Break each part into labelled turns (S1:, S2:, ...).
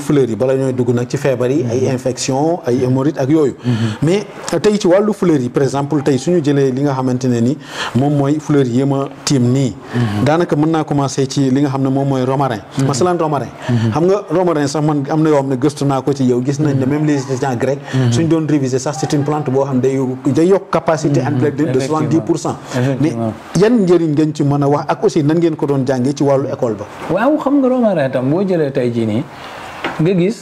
S1: fleurs yi bala ñooy dugg nag ci feebar yi ay infection ay hémorroïdes ak yooyu mais tey ci wàllu fleurs yi par exemple tey suñu jëlee li nga xamante ne ni moom mooy fleurs yi ma tiim nii daanaka mën naa commencer ci li nga xam ne moom mooy romarin masalan romarin xam nga romarin sax man am na yoo xam ne gëstu naa ko ci yow gis nañ ne même les étudiants grecs suñ doon réviser sax c'est une plante boo xam ne day day yokk capacité intellectuelle de soixante-dix pour cent mais yan njëriñ ngeen ci mën a wax ak aussi nan ngeen ko doon jàngee ci wàllu école ba
S2: waaw xam nga romarin tam boo jëlee tey jii nii nga gis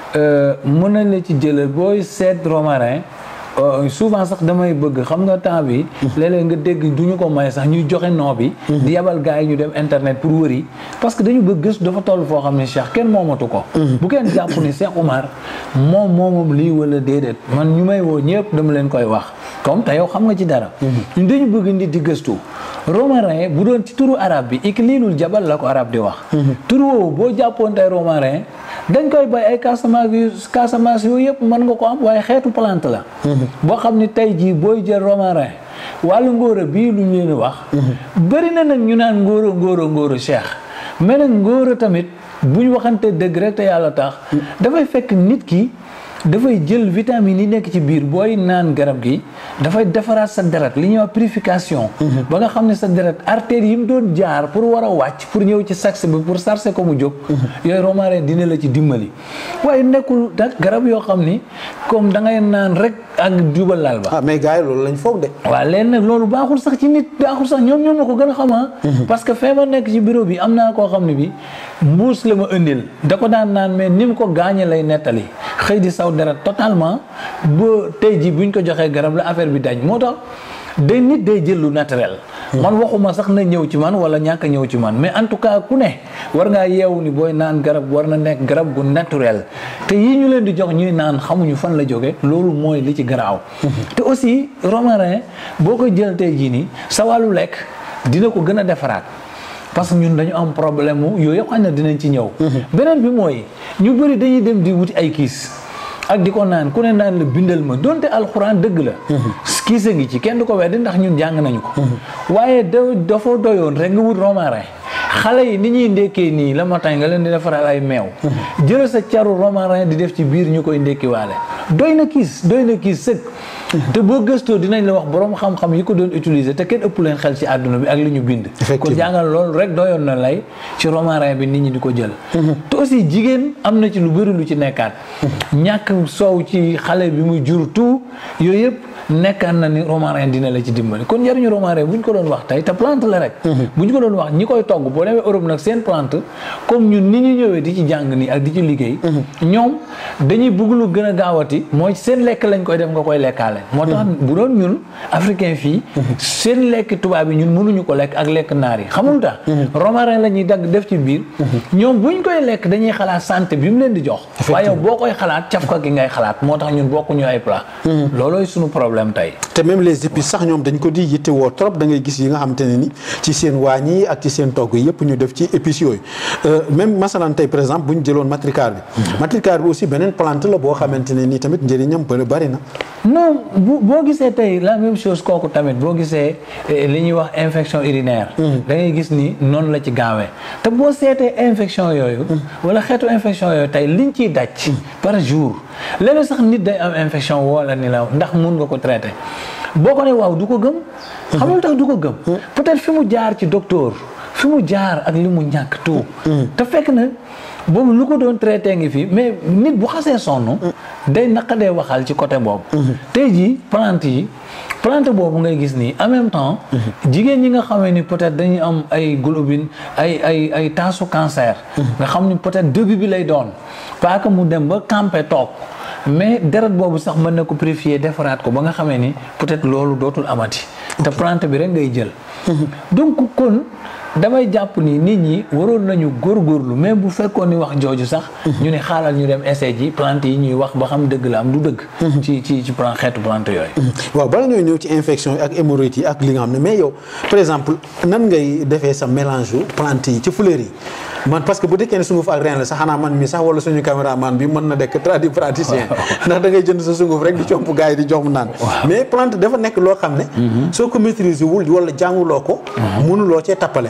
S2: mën nañ la ci jëlal booy seet romarin souvent sax damay bëgg xam nga temps bi léeg-léeg nga dégg du ñu ko may sax ñuy joxe noo bi di yabal gars yi ñu dem internet pour wëri parce que dañu bëgg gëstu dafa toll foo xam ne Cheikh kenn moomatu ko bu kenn jàpp ni Cheikh Oumar moom moomam lii wala déedéet man ñu may woo ñëpp dama leen koy wax comme te yow xam nga ci dara ñun dañu bëgg nit di gëstu romarin bu doon ci turu arab bi ikliilul jabal la ko arab di wax turu woowu boo jàppoon tey romarin dañ koy bay ay Casamance yu Casamance yooyu yëpp mën nga ko am waaye xeetu plante la boo xam ni tey jii booy jël romarin wàllu ngóora bii lu ñu leen wax bëri na nag ñu naan ngóora ngóora ngóora cheikh mais nag ngóora tamit bu ñu waxante dëgg rek te yàlla tax dafay fekk nit ki dafay jël vitamine yi nekk ci biir booy naan garab gi dafay defaraat sa deret li ñuy wax purification ba nga xam ne sa deret artère yi mu doon jaar pour war a wàcc pour ñëw ci saxe bi pour sarse ko mu jóg yooyu romarin dina la ci dimbali waaye nekkul nag garab yoo xam ni comme da ngay naan rek ak jubal laal ba
S1: ah mais gars yi loolu lañ foog de
S2: waaw léegi nag loolu baaxul sax ci nit baaxul sax ñoom ñoom ma ko gën a xamaa parce que feebar nekk ci bureau bi am naa koo xam ne bi mbuus la ma indil da ko daan naan mais ni mu ko gaañe lay nettali xëy di saw deret totalement ba tey ji buñ ko joxee garab la affaire bi dañ moo tax day nit day jël lu naturel man waxuma sax na ñëw ci man wala ñàkk a ñëw ci man mais en tout cas ku ne war ngaa yeewu ni booy naan garab war na nekk garab gu naturel te yii ñu leen di jox ñuy naan xamuñu fan la jóge loolu mooy li ci garaaw te aussi romarin boo ko jël tey jii nii sa wàllu lekk dina ko gën a defaraat parce que ñun dañu am problème mu yooyu yëpp xam ne dinañ ci ñëw beneen bi mooy ñu bëri dañuy dem di wuti ay kiis ak di ko naan ku ne naan la bindal ma donte alxuraan dëgg la kiis a ngi ci kenn du ko weddi ndax ñun jàng nañu ko waaye da dafa doyoon rek nga wut romarin xale yi ni ñuy ndekkee nii la matin nga leen di defaral ay meew jël sa caru romarin di def ci biir ñu koy ndekkiwaale doy na kiis doy na kiis sëg te boo gëstoo dinañ la wax borom xam-xam yi ko doon utiliser te kenn ëpp leen xel ci àdduna bi ak li ñu bind kon jàngal loolu rek doyoon na lay ci romarin bi nit ñi di ko jël te aussi jigéen am na ci lu bëri lu ci nekkaat ñàkk soow ci xale bi muy jur tout yooyu yëpp nekkaan na ni romarin dina la ci dimbali kon njëriñu romarin bu ñu ko doon wax tey te plante la rek bu ñu ko doon wax ñi koy togg boo demee Europe nag seen plante comme ñun ni ñu ñëwee di ci jàng nii ak di ci liggéey ñoom dañuy bëgg lu gën a gaawati mooy seen lekk lañ koy def nga koy lekkaale moo tax bu doon ñun africain fii seen lekk tubaab yi ñun mënuñu ko lekk ak lekk naar yi xamul tax romarin la ñuy dagg def ci biir ñoom buñ koy lekk dañuy xalaat santé bi mu leen di jox waaye yow boo koy xalaat cafka gi ngay xalaat moo tax ñun bokkuñu ay plat loolooy suñu problème tey
S1: te même les épices sax ñoom dañ ko di yitte woo trop da ngay gis yi nga xamante ne ni ci seen waañ yi ak ci seen togg yi yëpp ñu def ci épices yooyu même masalan tey par exemple bu ñu jëloon matricar bi matricar bi aussi beneen plante la boo xamante ne nii tamit njëriñam bëri bari na
S2: non bu boo gisee tey la même chose kooku tamit boo gisee li ñuy wax infection urinaire da ngay gis ni noonu la ci gaawee te boo seetee infection yooyu wala xeetu infection yooyu tey liñ ciy daj par jour léeg sax nit day am infection wala ni la ndax mun nga ko traité boo ko ne waaw du ko gëm xamul tax du ko gëm peut-être fi mu jaar ci docteur fi mu jaar ak li mu ñàkk tout te fekk na boobu lu ko doon traité ngi fi mais nit bu xasee sonn day naqadee waxal ci côté boobu tey jii plante yi plante boobu ngay gis nii en même temps jigéen ñi nga xamee ni peut-être dañuy am ay globine ay ay ay taasu cancer nga xam ni peut-être début bi lay doon pas que mu dem ba campé toog mais deret boobu sax mën na ko purifier defaraat ko ba nga xamee ni peut-être loolu dootul amati te plante bi rek ngay jël donc kon damay jàpp ni nit ñi waroon nañu góorgóorlu mais bu fekkoon ni wax jooju sax ñu ne xaaral ñu dem essai ji plante yi ñuy wax ba xam dëgg la am du dëgg ci ci ci plante xeetu plante yooyu
S1: waaw bala ñooy ñëw ci infection yi ak hémorroïdes yi ak li nga xam ne mais yow par exemple nan ngay defee sa mélange plante yi ci fleurs yi man parce que bu dekkee ne sunguf ak reen la sax xanaa man mi sax wala suñu caméraman bi mën na dekk tradipraticien ndax da ngay jënd sa sunguf rek di comp gars yi di jox mu naan mais plante dafa nekk loo xam ne soo ko maîtriser wul wala jànguloo ko mënuloo cee tappale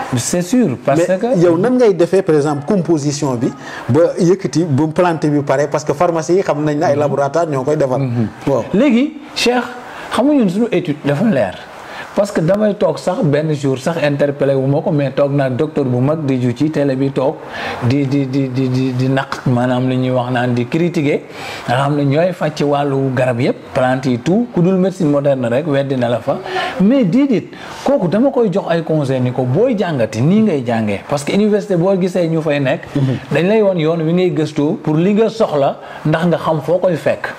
S2: c'est sûr parce
S1: mais
S2: que
S1: yow nan ngay defee par exemple composition bi ba yëkkati ba plante bi pare parce que pharmacie yi xam nañ ne ay laboratoire ñoo koy defar. waaw
S2: léegi Cheikh xamuñu suñu étude dafa leer parce que damay toog sax benn jour sax interpellé wu ma ko mais toog naa docteur bu mag di ju ci télé bi toog di di di di di di naq maanaam li ñuy wax naan di critiquer nga xam ne ñooy faj ci wàllu garab yëpp plante yi tout ku dul médecine moderne rek weddi na la fa mais diidit kooku dama koy jox ay conseil ni ko booy jàngati nii ngay jàngee parce que université boo gisee ñu fay nekk dañ lay woon yoon wi ngay gëstoo pour li nga soxla ndax nga xam foo koy fekk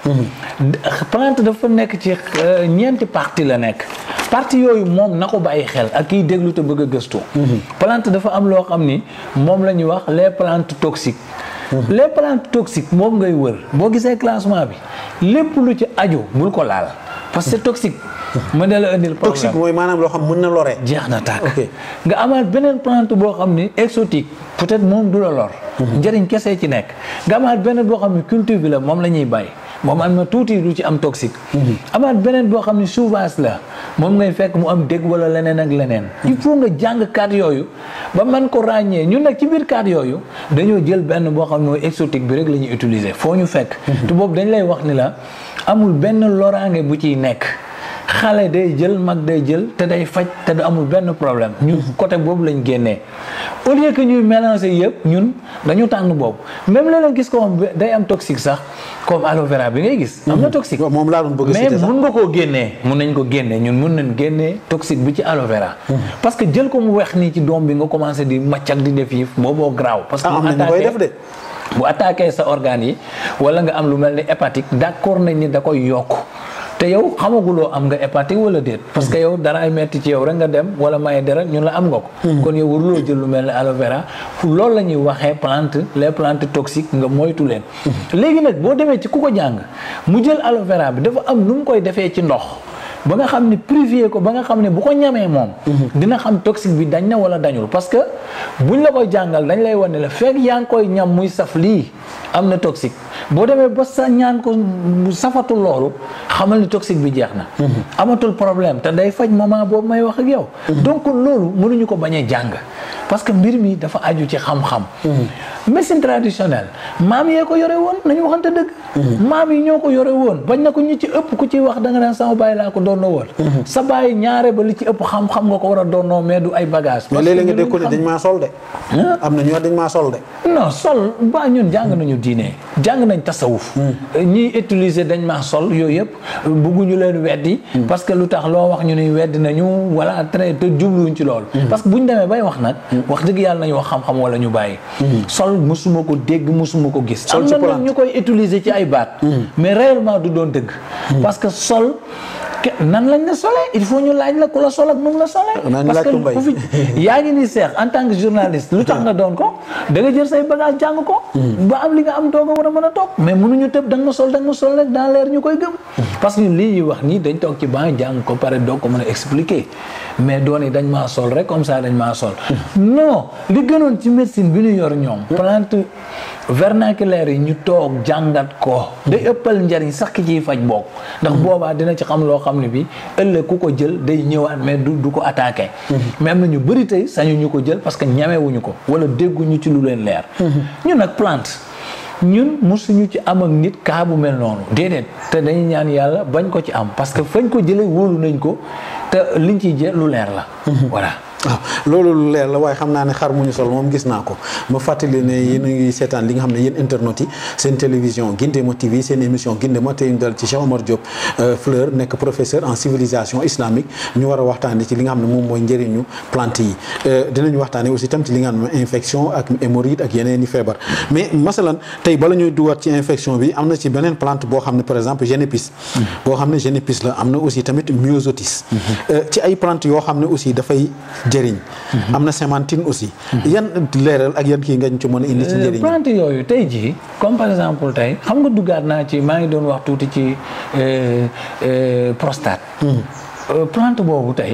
S2: plante dafa nekk ci euh, ñeenti partie la nekk partie yooyu moom na ko bàyyi xel ak kiy déglu te bëgg a gëstu plante dafa am loo xam ni moom la ñuy wax les plantes toxiques les plantes toxiques moom ngay wër boo gisee classement bi lépp lu ci aju bul ko laal parce que c'est toxique mën na la indil problème
S1: toxique mooy maanaam loo xam mën na lore.
S2: jeex na tàkk
S1: Ok.
S2: nga amaat beneen plante boo xam ni exotique peut-être moom du la lor njëriñ kese ci nekk nga amaat beneen boo xam ni culture bi la moom la ñuy bàyyi moom am na tuuti lu ci am toxique amaat beneen boo xam ni sauvage la moom ngay fekk mu am dégg wala leneen ak leneen il faut nga jàng kaat yooyu ba man ko ràññee ñun nag ci biir kaat yooyu dañoo jël benn boo xam ne mooy exotique bi rek la ñuy utiliser foo ñu fekk te boobu dañ lay wax ni la amul benn loraange bu ciy nekk xale day jël mag day jël te day faj te du amul benn problème ñun côté boobu lañ génnee au lieu que ñuy mélanger yëpp ñun dañu tànn boobu même léeg-léeg gis ko xam day am toxique sax comme aloe vera bi ngay gis am na toxique
S1: waaw moom laa doon bëgg a
S2: mais
S1: citer sax.
S2: mun nga koo génnee mun nañ ko génnee ñun mun nañ génnee toxique bi ci aloe vera parce que jël ko mu weex nii ci doom bi nga commencé di macc ak di def yi booboo graaw parce que
S1: ah am
S2: mu
S1: na ñu koy
S2: attaqué-
S1: def de.
S2: bu attaqué sa organes yi wala nga am lu mel ni hépatique d'accord nañ ni da koy yokk te yow xamaguloo am nga hépatique wala déet parce que yow dara ay metti ci yow rek nga dem wala maye dara ñun la am nga ko kon yow waruloo jël lu mel ni aloe vera loolu la ñuy waxee plante les plantes toxiques nga moytu leen léegi nag boo demee ci ku ko jàng mu jël aloe vera bi dafa am nu mu koy defee ci ndox ba nga xam ne privé ko ba nga xam ne bu ko ñamee moom dina xam toxique bi dañ na wala dañul parce que buñ la koy jàngal dañ lay wane la fekk yaa ngi koy ñam muy saf lii am na toxique boo demee ba sa ñaan ko mu safatul loolu xamal ni toxique bi jeex na amatul problème te day faj moment boobu may wax ak yow donc loolu mënuñu ko bañ a jàng parce que mbir mi dafa aju ci xam-xam médecine traditionnelle maam yee ko yore woon nañu waxante dëgg maam yi ñoo ko yore woon bañ na ko ñi ci ëpp ku ci wax da nga naan sama bàyyi laa ko doonoo woon sa bàyyi ñaare ba li ci ëpp xam-xam nga ko war a doonoo mais du ay bagage
S1: mais léeg-léeg nga dégg ko ne dañ maa sol de. am na ñu wax dañ maa sol de.
S2: non sol ba ñun jàng nañu diine jàng nañ tasawuf ñiy utiliser dañ maa sol yooyu yëpp bugguñu leen weddi parce que lu tax loo wax ñu ni weddi nañu wala très te jubluwuñ ci loolu parce que buñ demee bay wax nag wax dëgg yàlla nañu wax xam-xam wala ñu bàyyi sol musuma ko dégg musuma ko gis
S1: Sol
S2: am
S1: ci
S2: na nag
S1: plante.
S2: ñu koy utiliser ci ay baat mais réellement du doon dëgg parce que sol ke- nan lañ la solee il faut ñu laaj la ku la sol ak nu mu la solee
S1: Nañ
S2: parce
S1: laaj
S2: que
S1: ko Mbaye.
S2: ku fi yaa ngi ni seex en tant que journaliste lu tax nga doon ko da nga jël say bagage jàng ko ba am li nga am doog a war a mën a toog mais mënuñu tëb da nga ma sol da nga ma sol rek dans l'air ñu koy gëm parce que ñun lii ñuy wax nii dañ toog ci banc jàng ko pare doog ko mën a expliquer mais doon yi dañ maa sol rek comme ça dañ maa sol non li gënoon ci médecine bi ñu yor ñoom plante vernaculaire yi ñu toog jàngat ko day ëppal njariñ sax ki ciy faj bokk ndax boobaa dina ci xam loo xam ne bi ëllëg ku ko jël day ñëwaat mais du du ko attaqué mais am na ñu bëri tey sañu ñu ko jël parce que ñamewuñu ko wala dégguñu ci lu leen leer ñun nag plante ñun mosuñu ci am ak nit kaa bu mel noonu déedéet te dañuy ñaan yàlla bañ ko ci am parce que fañ ko jëlee wóolu nañ ko te liñ ciy jël lu leer la voilà
S1: waaw loolu lu leer la waaye xam naa ne xar mu ñu sol moom gis naa ko ma fàttali ne yéen a ngi seetaan li nga xam ne yéen internautes yi seen télévision Guindéma TV seen émission Guindéma tey ñu dal ci Cheikh Omar Diop euh, Fleur nekk professeur en civilisation islamique ñu war a waxtaanee ci li nga xam ne moom mooy njëriñu plante yi Euh, dinañu waxtaanee aussi tam ci li nga xam ne mooy infection ak hémorroïde ak yeneen i feebar mais masalan tey bala ñuy dugaat ci infection bi am na ci beneen plante boo xam ne par exemple génépis boo xam ne génépis la am na aussi tamit myosotis Euh, ci ay plante yoo xam ne aussi dafay jëriñ am na sémantine aussi yan leeral ak yan kii nga ñu ci mën a indi ci njëriñ
S2: plante yooyu tey jii comme par exemple tey xam nga duggaat naa ci maa ngi doon wax tuuti ci euh, euh, prostate Euh, plante boobu tey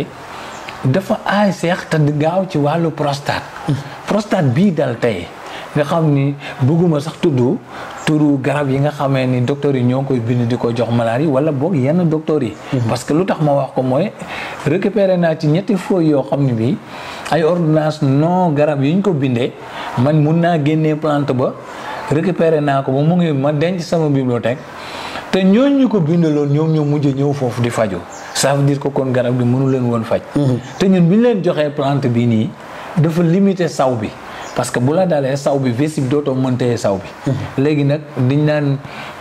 S2: dafa aay seex te di gaaw ci wàllu prostate prostate bii dal tey nga xam ni bëgguma sax tudd turu garab yi nga xamee ni docteur yi ñoo koy bind di ko jox malade yi wala boog yenn docteur yi parce que lu tax ma wax ko mooy récupéré naa ci ñetti feuilles yoo xam ne bii ay ordonnance non garab yi ñu ko bindee man mun naa génnee plante ba récupéré naa ko ba mu ngi ma denc sama bibliothèque te ñooñu ñu ko bindaloon ñoom ñoo mujj ñëw foofu di faju ça veut dire que kon garab gi mënu leen woon faj te ñun bi ñu leen joxee plante bi nii dafa limité saw bi parce que bu la dalee saw bi vessie bi dootoo mëntee saw bi léegi nag diñ naan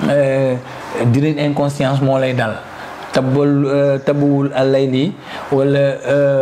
S2: dinañ inconscience moo lay dal tabul tabuwul allay lii wala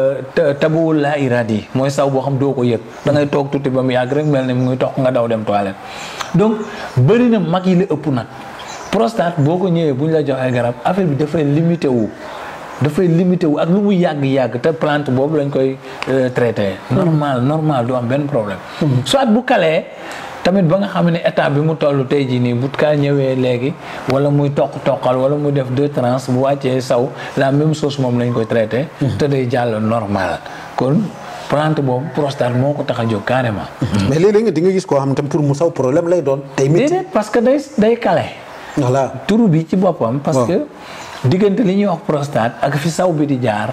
S2: tabuwul laa iradi mooy saw boo xam doo ko yëg da ngay toog tuuti ba mu yàgg rek mel ne mu ngi toog nga daw dem toilette donc bëri na mag yi la ëpp nag prostate boo ko ñëwee bu ñu la joxee garab affaire bi dafay limité wu dafay limité wu ak lu mu yàgg-yàgg te plante boobu lañ koy traité normal normal du am benn problème soit bu kalee tamit ba nga xam ne état bi mu toll tey jii nii bu kaa ñëwee léegi wala muy toq toqal wala muy def deux trans bu wàccee saw la même chose moom lañ koy traité te day jàll normal kon plante boobu prostate moo ko tax a jóg carrément
S1: mais léeg-léeg nga di nga gis koo xam tam pour mu saw problème lay doon tey métti
S2: déedéet parce que day day kale
S1: voilà
S2: turu bi ci boppam parce que diggante li ñuy wax prostate ak fi saw bi di jaar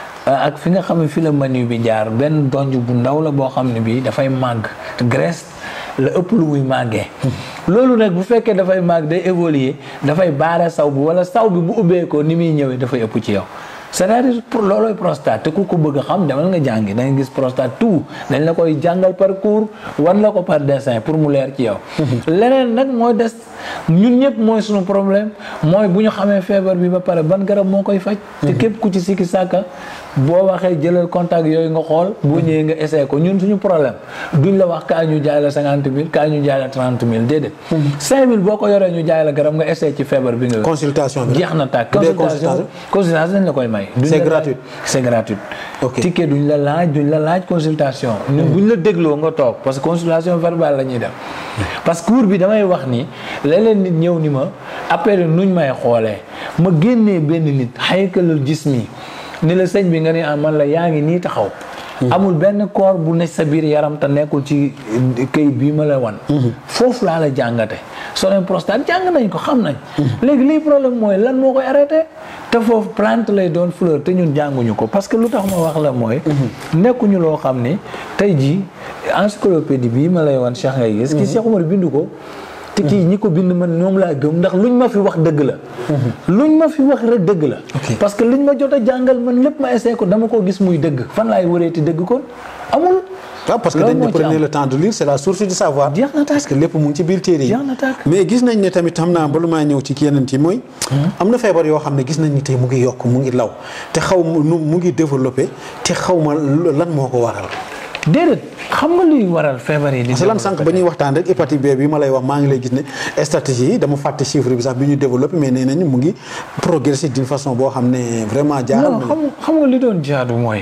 S2: ak fi nga xam ne fi la manu bi jaar benn donj bu ndaw la boo xam ne bii dafay màgg graisse la ëpp lu muy màggee loolu nag bu fekkee dafay màgg day évoluer dafay baare saw bi wala saw bi bu ubbeekoo ni muy ñëwee dafay ëpp ci yow c'est-à-dire pour loolooy prostate te ku ko bëgg a xam demal nga jàngi da nga gis prostate tout dañ la koy jàngal par cours wan la ko par dessin pour mu leer ci yow leneen nag mooy des ñun ñëpp mooy suñu problème mooy bu ñu xamee feebar bi ba pare ban garab moo koy faj te képp ku ci sikki sàkka boo waxee jëlal contact yooyu nga xool boo ñëwee nga essayé ko ñun suñu problème duñ la wax kaa ñu jaay la cinquante mille kaa ñu jaay la trente mille déedéet cinq mille boo ko yoree ñu jaay la garab nga essayé ci feebar bi nga
S1: consultation bi
S2: jeex na tàkk
S1: bu dee
S2: consultation consultation dañ la koy may duñ
S1: C'est
S2: la
S1: gratuit.
S2: laaj- c'est gratuit
S1: Ok.
S2: ticket duñ la laaj duñ la laaj consultation ñun buñ la dégloo nga toog parce que consultation verbale la ñuy def parce que cours bi damay wax ni léeg-léeg nit ñëw ni ma après nuñ may xoolee ma génnee benn nit xaykalul gis mi ni la sëñ bi nga ne ah man la yaa ngi nii taxaw amul benn corps bu ne sa biir yaram te nekkul ci këyit bii ma la wan foofu laa la jàngate solen prostate jàng nañ ko xam nañ léegi lii problème mooy lan moo koy arrêté te foofu plante lay doon fleur te ñun jànguñu ko parce que lu tax ma wax la mooy nekkuñu loo xam ni tey jii encyclopédie bii ma lay wan Cheikh ngay gis ki Cheikh Omar bindu ko te kii ñi ko bind man ñoom laa gëm ndax luñ ma fi wax dëgg la luñ ma fi wax rek dëgg la parce que liñ ma jot a jàngal man lépp ma essayé ko dama ko gis muy dëgg fan laay wëreeti dëgg kon amul
S1: waaw parce que
S2: Loolu
S1: dañ ne
S2: moo ci
S1: prenez
S2: am.
S1: le temps de lire c'est la source du savoir
S2: Jeex na tàkk.
S1: parce que lépp mu ngi ci biir téere yi
S2: Jeex na tàkk.
S1: mais gis nañ ne tamit xam naa ba lu maa ñëw ci ki yeneen yi mooy am na feebar yoo xam ne gis nañ ni tey mu ngi yokk mu ngi law te xaw ma nu mu ngi développé te xaw ma lan moo ko waral
S2: déedéet xam nga luy waral feebar yi di
S1: parce que lan sànq ba ñuy waxtaan rek hépatite B bi ma lay wax maa ngi lay gis ne stratégie yi dama fàtte chiffre bi sax bi ñu développé mais nee nañu mu ngi progresser d'une façon boo xam ne vraiment jaaxal
S2: non
S1: na
S2: xam xam nga li doon jaadu mooy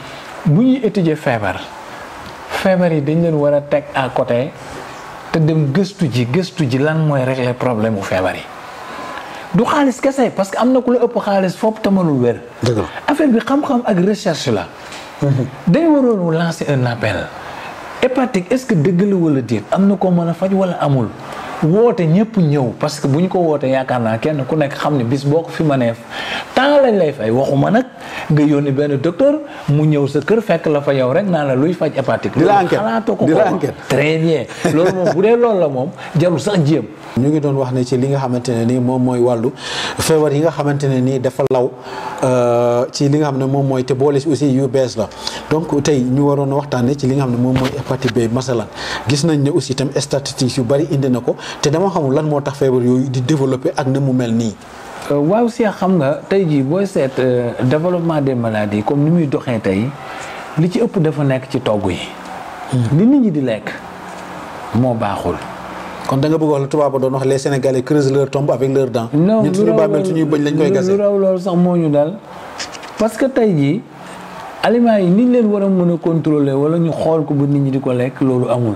S2: bu ñuy étudier feebar feebar yi dañ leen war a teg à côté te dem gëstu ji gëstu ji lan mooy régler problème mu feebar yi du xaalis kese parce que am na ku la ëpp xaalis foofu te mënul wér
S1: dëgg la
S2: affaire bi xam-xam ak recherche la dañ waroon lancer un appel hépatique est-ce que dëgg la wala déet am na ko mën a faj wala amul woote ñëpp ñëw parce que bu ñu ko wootee yaakaar naa kenn ku nekk xam ne bis boo ko fi mënee temps lañ lay fay waxuma nag nga yónni benn docteur mu ñëw sa kër fekk la fa yow rek naa la luy faj hépatique.
S1: Di la
S2: loolu
S1: enquête.
S2: xalaatoo ko
S1: Di la
S2: ko
S1: enquête.
S2: très bien loolu moom bu dee loolu la moom jarul sax jéem.
S1: ñu ngi doon wax ne ci li nga xamante ne nii moom mooy wàllu feebar yi nga xamante ne nii dafa law euh, ci li nga xam ne moom mooy te boole si aussi yu bees la donc tey ñu waroon a waxtaanee ci li nga xam ne moom mooy hépatite B masalan gis nañ ne aussi itam statistiques yu bari indi na ko te dama xamul lan moo tax feebar yooyu di développer ak na mu mel nii.
S2: waaw si xam nga tey jii booy seet euh, développement des maladies comme ni muy doxee tey li ci ëpp dafa nekk ci togg yi. li nit ñi di lekk moo baaxul.
S1: kon da nga bëgg wax la tubaab ba doon wax les sénégalais creusent leur tombe avec leurs dents.
S2: non
S1: ñun suñu bàmmeel suñuy bëñ lañ koy
S2: lu
S1: gasee.
S2: raw loolu sax moo ñu dal parce que tey jii aliments yi niñ leen war a mën a contrôler wala ñu xool ko ba nit ñi di ko lekk loolu amul.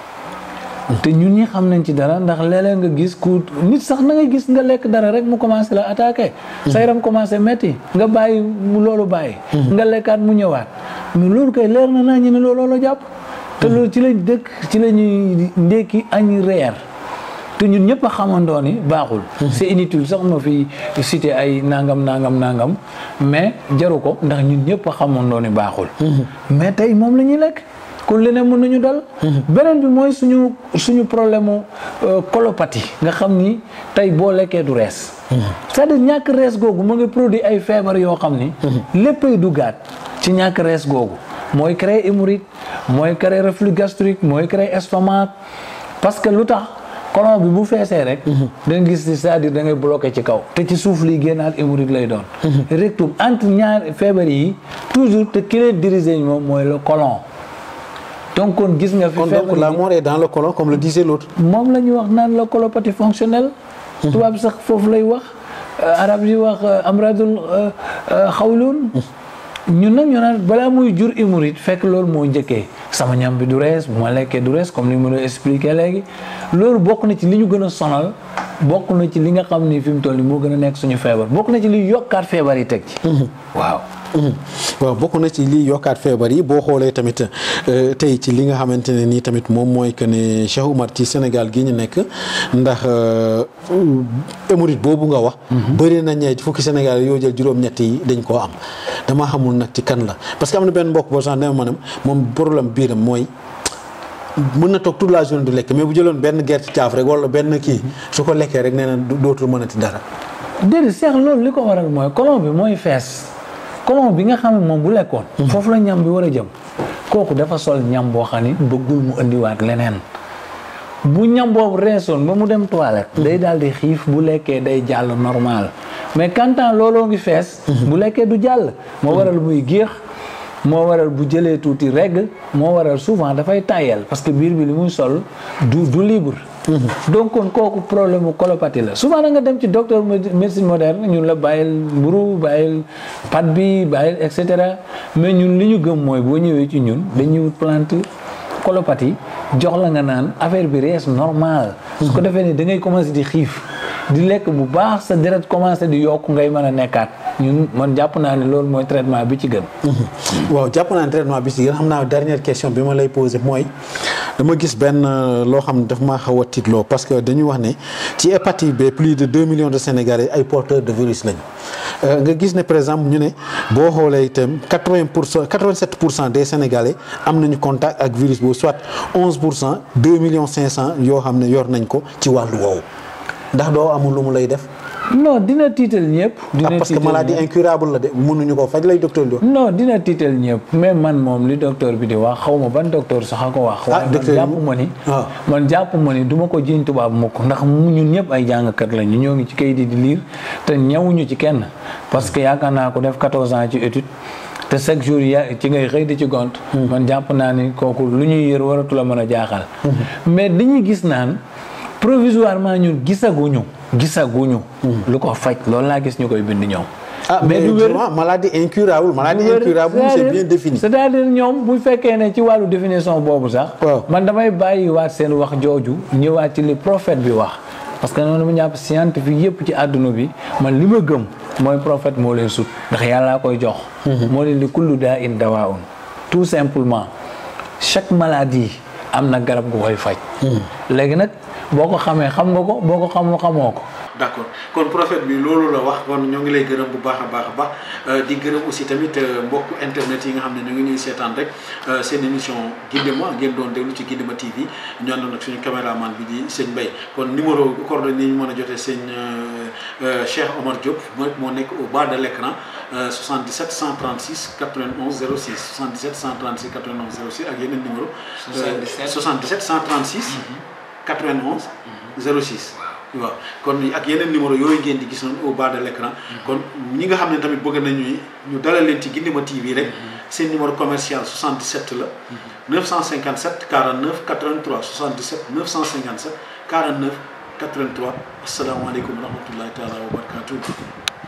S2: te ñun ñi xam nañ ci dara ndax léeg-léeg nga gis ku nit sax na nga gis nga lekk dara rek mu commencé la attaqué. sa yaram commencé metti nga bàyyi mu loolu bàyyi. nga lekkaat mu ñëwaat mais loolu kay leer na naa ñu ne looloo la jàpp. te loolu ci lañ dëkk ci la ñuy ndékki añ reer te ñun ñëpp a xamandoo ni baaxul c'est inutile sax ma fi cité ay nangam nangam nangam mais jaru ko ndax ñun ñëpp a xamandoo ni baaxul mais tey moom la ñuy lekk kon leneen mën nañu dal beneen bi mooy suñu suñu problème mu colopathie nga xam ni tey boo lekkee du rees c'est-à-dire ñàkk rees googu mu ngi produit ay feebar yoo xam ni léppay duggaat ci ñàkk rees googu mooy créer hémorroïde mooy créer reflux gastrique mooy créer estomac parce que lu tax colon bi bu feesee rek da nga gis c'est-à-dire da ngay bloqué ci kaw te ci suuf liy génnaat hémorroïde lay doon rectum entre ñaar feebar yi toujours te ki leen diriger moom mooy le colon donc kon gis nga fi
S1: kon donc la mort est dans le colon comme le disait l'autre
S2: moom la ñuy wax naan la colopathie fonctionnelle tubaab sax foofu lay wax arab yi wax amradul xawlun ñun nag ñu naan balaa muy jur hémorroïde fekk loolu moo njëkkee sama ñam bi du rees bu ma lekkee du rees comme li ma doon expliqué léegi loolu bokk na ci li ñu gën a sonal bokk na ci li nga xam ni fi mu toll nii moo gën a nekk suñu feebar bokk na ci li yokkaat feebar yi teg ci waaw
S1: waaw bokk na ci lii yokkaat feebar yi boo xoolee tamit tey ci li nga xamante ne nii tamit moom mooy que ne Cheikh Oumar ci Sénégal gi ñu nekk ndax hémorroïde boobu nga wax. bëri na ñee fukki Sénégal yoo jël juróom-ñett yi dañ koo am damaa xamul nag ci kan la parce que am na benn mbokk boo sax ne ma ne moom problème biiram mooy. mën na toog toute la journée du lekk mais bu jëloon benn gerte caaf rek wala benn kii su ko lekkee rek nee na dootul mënati dara.
S2: déedéet Cheikh loolu li ko waral mooy colon bi mooy fees. colon bi nga xam ne moom bu lekkoon foofu la ñam bi war a jëm kooku dafa sol ñam boo xam ni bëggul mu indiwaat leneen bu ñam boobu reesoon ba mu dem toilette day daal di xiif bu lekkee day jàll normal mais kantaan looloo ngi fees bu lekkee du jàll moo waral muy géex moo waral bu jëlee tuuti regg moo waral souvent dafay tàyyel parce que biir bi li muy sol du du libre donc kon kooku problème mu colopathie la souvent da nga dem ci docteur médecine moderne ñun la bàyyil mburu bàyyil pat bi bàyyil et cetera mais ñun li ñu gëm mooy boo ñëwee ci ñun dañuy wut plante colopathie jox la nga naan affaire bi rees normal su ko defee ni da ngay commencé di xiif di lekk bu baax sa deret commencé di yokk ngay mën a nekkaat ñun man jàpp naa ne loolu mooy traitement bi ci gën
S1: waaw jàpp naa ne traitement bi ci gën xam naa dernière question bi ma lay posé mooy dama gis benn loo xam ne daf maa xaw a tiitloo parce que dañuy wax ne ci hépatite B plus de deux millions de Sénégalais ay porteurs de virus lañu nga gis ne par exemple ñu ne boo xoolee itam quatre-vingt pour cent quatre-vingt-sept pour cent des Sénégalais am nañu contact ak virus boobu soit onze pour cent deux millions cinq cent yoo xam ne yor nañ ko ci wàllu woowu ndax doo amul lu mu lay def.
S2: non dina tiital ñëpp. dina
S1: parce que
S2: tiital
S1: maladie
S2: ñëpp.
S1: incurable la de mënuñu ko faj lay docteur di wax.
S2: non dina tiital ñëpp mais man moom li docteur bi di wax xaw ma ban docteur sax a ko wax. waaye man
S1: docteur
S2: jàpp
S1: bi-
S2: ma ni.
S1: waaw.
S2: man jàpp ma ni du ma ko jiñ tubaab mukk ndax mu ñun ñëpp ay jàngkat lañu ñoo ngi ci kayit yi di liir te ñawuñu ci kenn parce que yaakaar naa ko def 14 ans ci étude te chaque jour ya ci ngay xëy di ci gont. man jàpp naa ni kooku lu ñuy yër waratu la mën a jaaxal. mais dañuy gis naan provisoirement ñun gisaguñu gisaguñu. lu ko faj loolu laa gis ñu koy bind ñoom.
S1: ah mais
S2: du wér.
S1: justement maladie incurable maladie incurable c'est
S2: C'est-à-dire-
S1: bien défini.
S2: c'est-à-dire ñoom bu fekkee ne ci wàllu définition boobu sax.
S1: Waaw.
S2: man damay bàyyiwaat seen wax jooju ñëwaat ci li prophète bi wax. parce que noonu mu ñàpp scientifique yëpp ci àdduna bi man li ma gëm mooy prophète moo leen sut ndax yàllaa koy jox. moo leen li kullu daa in dawaun tout simplement chaque maladie am na garab gu koy faj. léegi nag boo ko xamee xam nga ko boo ko xamul xamoo ko.
S1: d'accord kon prophète bi loolu la wax kon ñoo ngi lay gërëm bu baax a baax a baax di gërëm aussi tamit mbokku internet yi nga xam ne ñu ngi ñuy seetaan rek seen émission Guidema ngeen doon déglu ci Guidema TV ñu àndoon ak suñu caméraman bi di sëñ Mbaye kon numéro coordonnées yi ñu mën a jotee sëñ Cheikh Omar Diop moo moo nekk au bas de l'écran 77 136 91 06 77 136 91 06 ak yeneen numéro
S2: 77
S1: 77 136 91 06 waaw kon ak yeneen numéro yooyu ngeen di gis noonu au bas de l'écran kon ñi nga xam ne tamit bëgg nañu ñu dalal leen ci Guidema TV rek seen numéro commercial 77 la 957 49 83 77 957 49 83 asalaamaaleykum wa rahmatullahi taala wa barakatuh